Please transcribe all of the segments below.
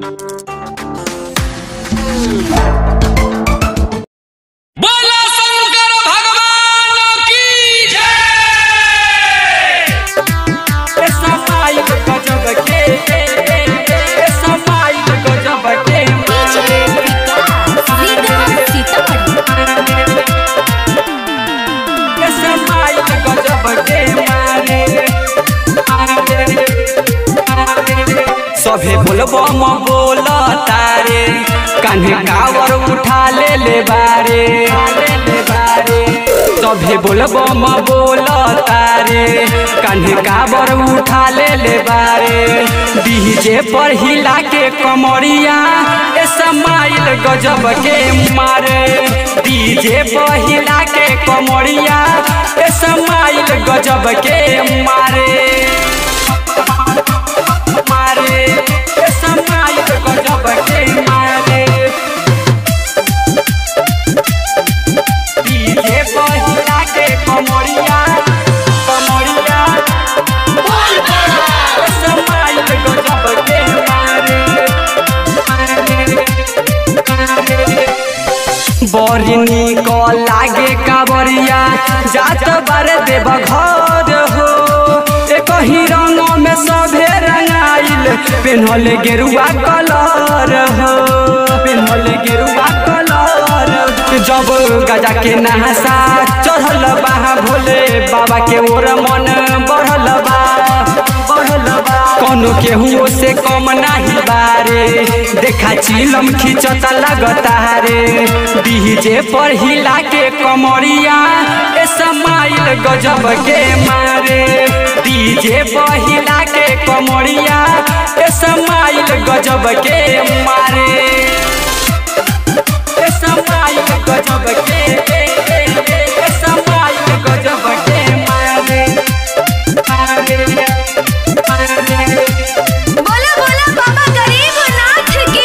बोला शंकर भगवान की जय समाइल गजब के समाइल गजब के डीजे विकास सीतामढ़ी समाइल गजब के मारे सभे बोलबो म बोल तारे कान्हे कावर उठा ले ले बारे सभे बोलबो म बोल तारे कान्हे कावर उठा ले ले बारे डीजे पर हिला के कमरिया ए समाइल गजब के मारे डीजे पर हिला के कमरिया ए समाइल गजब के मारे मारे ए समाइल गजब के मारे डीजे पर हिला के कमरिया कमरिया ए समाइल गजब के मारे बड़ी निक लागे कांवरिया जात बार देव घर हो एक ही रंग में सभे रंगाइल पेन्हल गेरुआ कलर हो पेन्हल गेरुआ कलर जब गजा के नहसा चढ़ल बा भोले बाबा के ओर मन बढ़ल बा बढ़ल बा कोनो केहू से कम नाही बारे देखा चिलम खिंचत लगता रे डीजे पर हिला के कमरिया ए समाइल गजब के मारे डीजे पर हिला के कमरिया ए समाइल गजब के मारे ए समाइल गजब के ए समाइल गजब के मारे मारे मारे बोला बोला बाबा गरीबनाथ की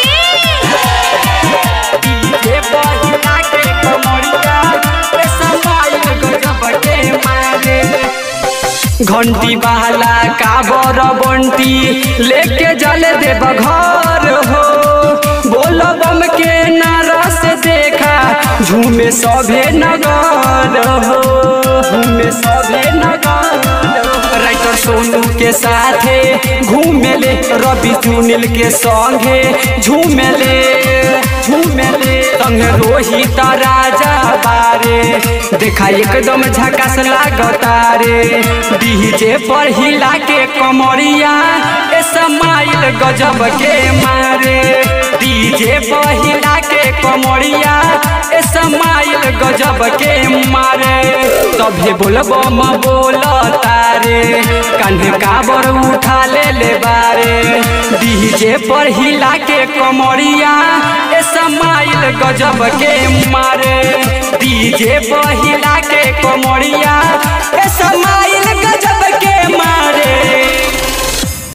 डीजे पर हिला के कमरिया ए समाइल गजब के मारे घंटी बहला काबर बंटी लेके जल देव घर हो बोल बम के नारा से देखा झूमे सभे नगर हो झूमे सभे नगर राइटर सोनू के साथे घूमेले रवि सुनील के संगे झूमेले झूमेले संग रोहित राजा बारे देखा एकदम झकास लागता रे डीजे पर हिला के कमरिया ए समाइल गजब के मारे डीजे पर हिला के कमरिया ए समाइल गजब के मारे तभे बोलबो म बोल तारे कान्हे काबर उठा ले ले बारे डीजे पर हिला के कमरिया ए समाइल गजब के मारे डीजे पर हिला के कमरिया ए समाइल